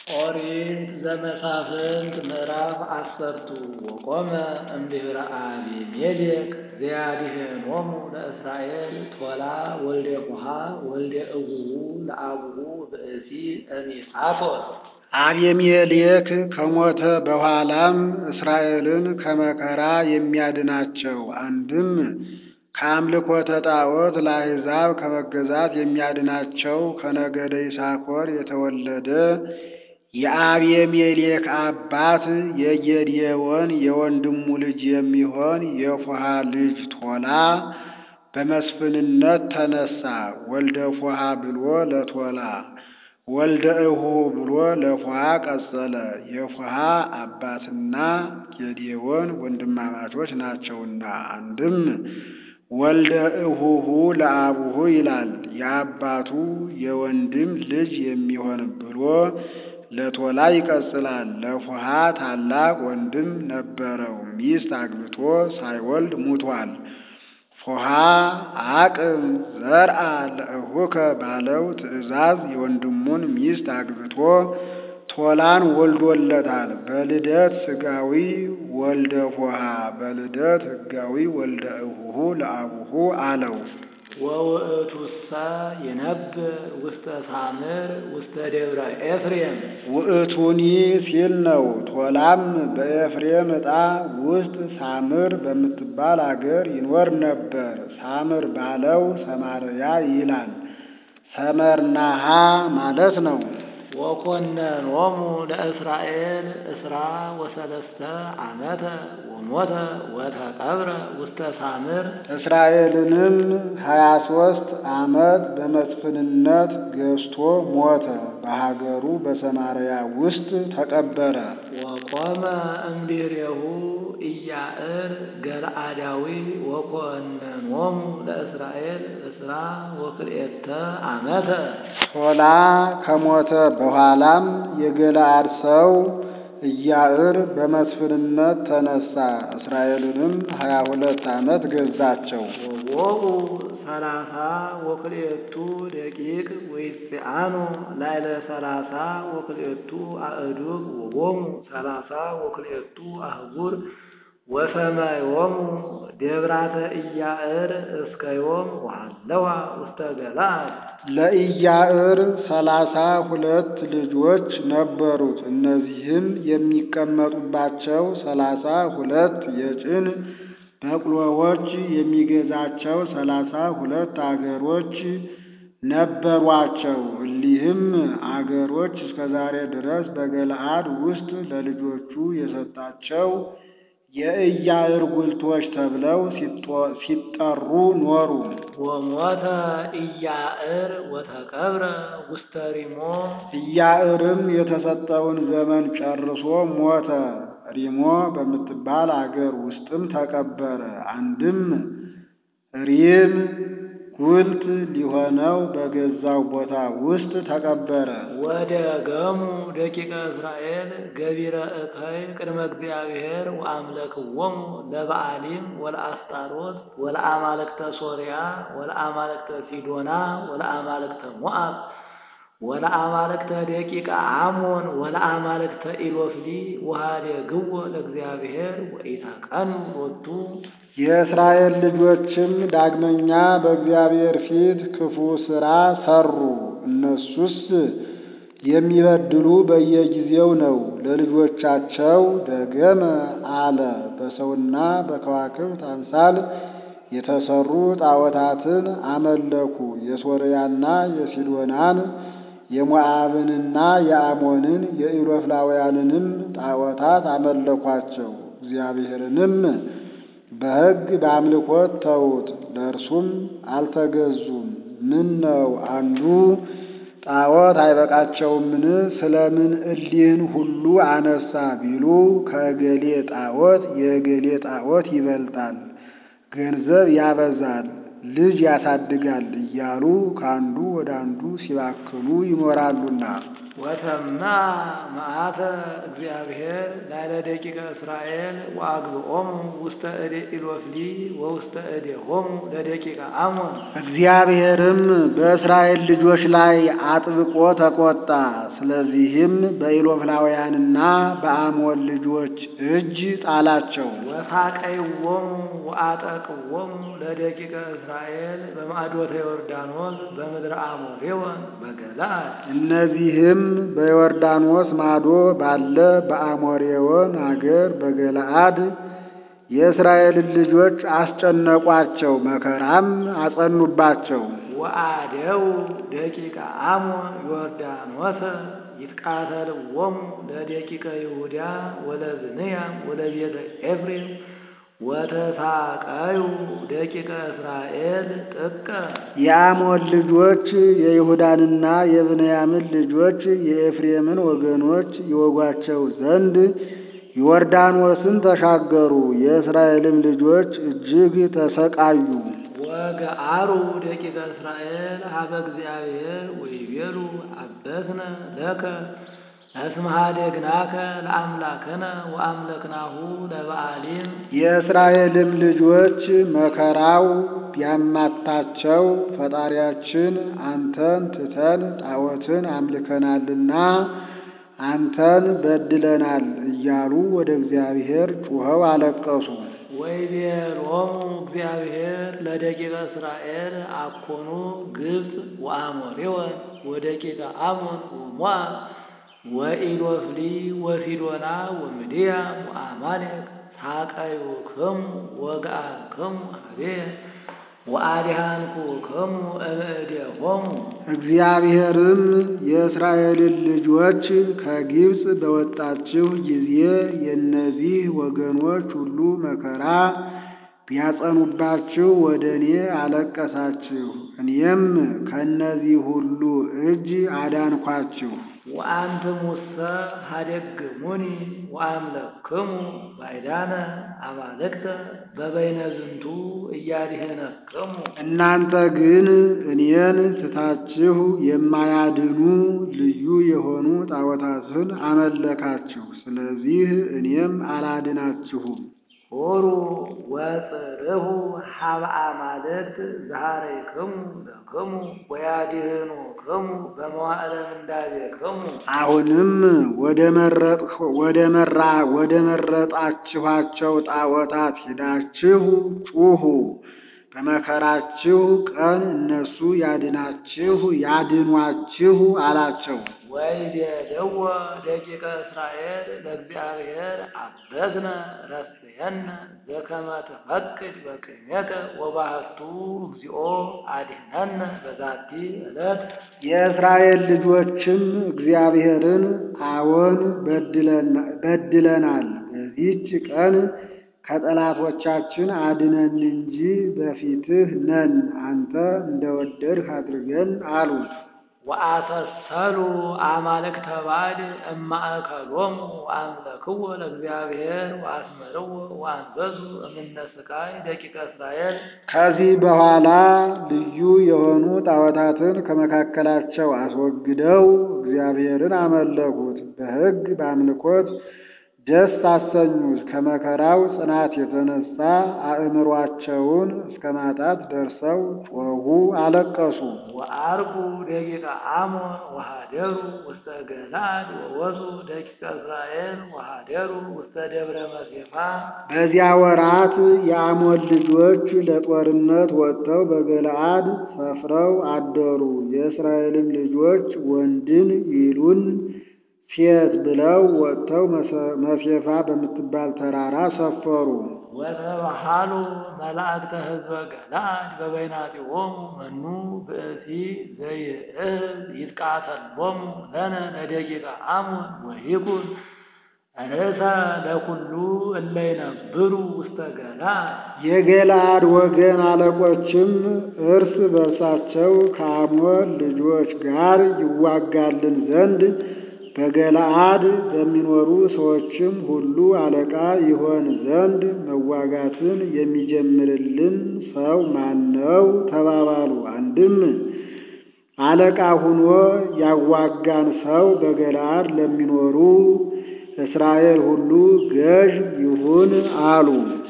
ኦሪት ዘመሳፍንት ምዕራፍ አሰርቱ ወቆመ እምድኅረ አቢሜሌክ ዘያድኅኖሙ ለእስራኤል ቶላ ወልደ ፉሐ ወልደ እቡሁ ለአቡሁ ብእሲ እሚሳቶር። አቤሜሌክ ከሞተ በኋላም እስራኤልን ከመከራ የሚያድናቸው አንድም ከአምልኮተ ጣዖት ለአሕዛብ ከመገዛት የሚያድናቸው ከነገደ ይሳኮር የተወለደ የአቤሜሌክ አባት የጌዴዎን የወንድሙ ልጅ የሚሆን የፉሐ ልጅ ቶላ በመስፍንነት ተነሣ። ወልደ ፉሐ ብሎ ለቶላ ወልደ እቡሁ ብሎ ለፉሐ ቀጸለ። የፉሐ አባትና ጌዴዎን ወንድማማቾች ናቸውና አንድም ወልደ እቡሁ ለአቡሁ ይላል። የአባቱ የወንድም ልጅ የሚሆን ብሎ ለቶላ ይቀጽላል። ለፉሐ ታላቅ ወንድም ነበረው፣ ሚስት አግብቶ ሳይወልድ ሙቷል። ፉሐ አቅም ዘርአ ለእሁከ ባለው ትእዛዝ የወንድሙን ሚስት አግብቶ ቶላን ወልዶለታል። በልደት ሥጋዊ ወልደ ፉሐ፣ በልደት ሕጋዊ ወልደ እቡሁ ለአቡሁ አለው። ወውእቱሰ ይነብር ውስተ ሳምር ውስተ ደብረ ኤፍሬም። ውእቱኒ ሲል ነው። ቶላም በኤፍሬም ዕጣ ውስጥ ሳምር በምትባል አገር ይኖር ነበር። ሳምር ባለው ሰማርያ ይላል። ሰመርናሃ ማለት ነው። ወኮነኖሙ ለእስራኤል እስራ ወሰለስተ ዓመተ ወሞተ ወተቀብረ ውስተ ሳምር። እስራኤልንም ሀያ ሦስት ዓመት በመስፍንነት ገዝቶ ሞተ። በሀገሩ በሰማርያ ውስጥ ተቀበረ። ወቆመ እምድኅሬሁ ኢያዕር ገለአዳዊ ወኮነኖሙ ለእስራኤል እስራ ወክልኤተ ዓመተ። ቶላ ከሞተ በኋላም የገለአድ ሰው ኢያዕር በመስፍንነት ተነሣ። እስራኤልንም ሀያ ሁለት ዓመት ገዛቸው። ወቦኡ ሰላሳ ወክልኤቱ ደቂቅ ወይጽአኑ ላዕለ ሰላሳ ወክልኤቱ አእዱግ ወቦሙ ሰላሳ ወክልኤቱ አህጉር ወሰማዮሙ ደብራተ ኢያዕር እስከ ዮም ወሃለዋ ውስተ ገለአድ። ለኢያዕር ሰላሳ ሁለት ልጆች ነበሩት። እነዚህም የሚቀመጡባቸው ሰላሳ ሁለት የጭን በቅሎዎች የሚገዛቸው ሰላሳ ሁለት አገሮች ነበሯቸው። እሊህም አገሮች እስከ ዛሬ ድረስ በገለአድ ውስጥ ለልጆቹ የሰጣቸው የኢያዕር ጉልቶች ተብለው ሲጠሩ ኖሩ። ወሞተ ኢያዕር ወተቀብረ ውስተ ሪሞ። ኢያዕርም የተሰጠውን ዘመን ጨርሶ ሞተ። ሪሞ በምትባል አገር ውስጥም ተቀበረ። አንድም ሪም ጉልት ሊሆነው በገዛው ቦታ ውስጥ ተቀበረ። ወደ ገሙ ደቂቀ እስራኤል ገቢረ እከይ ቅድመ እግዚአብሔር ወአምለክዎሙ ለበዓሊም ወለአስጣሮት ወለአማልክተ ሶርያ ወለአማልክተ ሲዶና ወለአማልክተ ሞዓብ ወለአማልክተ ደቂቀ አሞን ወለአማልክተ ኢሎፍሊ ወኀደግዎ ለእግዚአብሔር ወኢታቀኑ ሎቱ። የእስራኤል ልጆችም ዳግመኛ በእግዚአብሔር ፊት ክፉ ሥራ ሠሩ። እነሱስ የሚበድሉ በየጊዜው ነው። ለልጆቻቸው ደገመ አለ። በሰውና በከዋክብት አምሳል የተሰሩ ጣዖታትን አመለኩ። የሶርያና የሲዶናን የሞዓብንና የአሞንን የኢሎፍላውያንንም ጣዖታት አመለኳቸው። እግዚአብሔርንም በሕግ በአምልኮት ተዉት፣ ለእርሱም አልተገዙም። ምን ነው አንዱ ጣዖት አይበቃቸውምን? ስለምን እሊህን ሁሉ አነሳ ቢሉ ከእገሌ ጣዖት የእገሌ ጣዖት ይበልጣል፣ ገንዘብ ያበዛል፣ ልጅ ያሳድጋል እያሉ ከአንዱ ወደ አንዱ ሲባክኑ ይኖራሉና። ወተማ መዓተ እግዚአብሔር ላዕለ ደቂቀ እስራኤል ወአግብኦሙ ውስተ እደ ኢሎፍሊ ወውስተ እዴሆሙ ለደቂቀ አሞን። እግዚአብሔርም በእስራኤል ልጆች ላይ አጥብቆ ተቆጣ። ስለዚህም በኢሎፍላውያንና በአሞን ልጆች እጅ ጣላቸው። ወሳቀይዎሙ ወአጠቅዎሙ ለደቂቀ እስራኤል በማዕዶተ ዮርዳኖስ በምድረ አሞሬወን በገለዓድ እነዚህም በዮርዳኖስ ማዶ ባለ በአሞሬዎን አገር በገለዓድ የእስራኤልን ልጆች አስጨነቋቸው፣ መከራም አጸኑባቸው። ወአደው ደቂቀ አሞን ዮርዳኖስ ይትቃተልዎሙ ለደቂቀ ይሁዳ ወለብንያም ወለቤተ ኤፍሬም ወተሳቀዩ ደቂቀ እስራኤል ጥቀ የአሞን ልጆች የይሁዳንና የብንያምን ልጆች የኤፍሬምን ወገኖች ይወጓቸው ዘንድ ዮርዳኖስን ተሻገሩ። የእስራኤልም ልጆች እጅግ ተሰቃዩ። ወገአሩ ደቂቀ እስራኤል ሀበ እግዚአብሔር ወይቤሉ አበስነ ለከ እስመ ኀደግናከ ለአምላክነ ወአምለክናሁ ለበዓሊም የእስራኤልም ልጆች መከራው ቢያማታቸው ፈጣሪያችን አንተን ትተን ጣዖትን አምልከናልና አንተን በድለናል እያሉ ወደ እግዚአብሔር ጩኸው አለቀሱ። ወይቤሎሙ እግዚአብሔር ለደቂቀ እስራኤል አኮኑ ግብፅ ወአሞሬወን ወደቂቀ አሞን ወሞዓብ ወኢሎፍሊ ወሲዶና ወምድያም ወአማሌቅ ሳቀዩክሙ ወገአክሙ ኀቤየ ወአድኃንኩክሙ እምእዴሆሙ እግዚአብሔርም የእስራኤልን ልጆች ከግብፅ በወጣችሁ ጊዜ የእነዚህ ወገኖች ሁሉ መከራ ቢያጸኑባችሁ ወደ እኔ አለቀሳችሁ፣ እኔም ከእነዚህ ሁሉ እጅ አዳንኳችሁ። ወአንትሙሰ ኀደግሙኒ ወአምለክሙ ባዕዳነ አማልክተ በበይነ ዝንቱ እያድኅነክሙ እናንተ ግን እኔን ትታችሁ የማያድኑ ልዩ የሆኑ ጣዖታትን አመለካችሁ። ስለዚህ እኔም አላድናችሁም። ሑሩ ወጽርሑ ሀበ አማልክት ዘኀረይክሙ ለክሙ ወያድኅኑክሙ በመዋዕለ ምንዳቤክሙ አሁንም ወደ መረጥ ወደ መራ ወደ መረጣችኋቸው ጣዖታት ሄዳችሁ ጩኹ። በመከራችሁ ቀን እነሱ ያድናችሁ ያድኗችሁ አላቸው። ወይቤልዎ ደቂቀ እስራኤል ለእግዚአብሔር አበስነ ረስየነ ዘከመ ትፈቅድ በቅድሜከ ወባህቱ እግዚኦ አድኅነነ በዛቲ ዕለት የእስራኤል ልጆችም እግዚአብሔርን አዎን በድለናል፣ በዚህች ቀን ከጠላቶቻችን አድነን እንጂ በፊትህ ነን፣ አንተ እንደወደድህ አድርገን አሉት። ወአሰሰሉ አማልክተ ባዕድ እማእከሎሙ ወአምለክዎ ለእግዚአብሔር ወአስመርዎ ወአንበሱ እምነ ሥቃይ ደቂቀ እስራኤል ከዚህ በኋላ ልዩ የሆኑ ጣዖታትን ከመካከላቸው አስወግደው እግዚአብሔርን አመለኩት። በሕግ በአምልኮት ደስ አሰኙት። ከመከራው ጽናት የተነሳ አእምሯቸውን እስከ ማጣት ደርሰው ጮኹ፣ አለቀሱ። ወአርጉ ደቂቀ አሞን ወሃደሩ ውስተ ገለዓድ ወወፁ ደቂቀ እስራኤል ወሃደሩ ውስተ ደብረ መሴፋ በዚያ ወራት የአሞን ልጆች ለጦርነት ወጥተው በገለዓድ ሰፍረው አደሩ። የእስራኤልም ልጆች ወንድን ይሉን ሴት ብለው ወጥተው መሴፋ በምትባል ተራራ ሰፈሩ። ወተባሃሉ መላእክተ ሕዝበ ገለዓድ በበይናቲሆሙ መኑ ብእሲ ዘይእህዝ ይትቃተሎሙ ለነ ለደቂቀ አሞን ወይኩን ርእሰ ለኩሉ እለ ይነብሩ ውስተ ገለዓድ የገለዓድ ወገን አለቆችም እርስ በርሳቸው ከአሞን ልጆች ጋር ይዋጋልን ዘንድ በገለዓድ በሚኖሩ ሰዎችም ሁሉ አለቃ ይሆን ዘንድ መዋጋትን የሚጀምርልን ሰው ማን ነው? ተባባሉ። አንድም አለቃ ሁኖ ያዋጋን ሰው በገለዓድ ለሚኖሩ እስራኤል ሁሉ ገዥ ይሁን አሉ።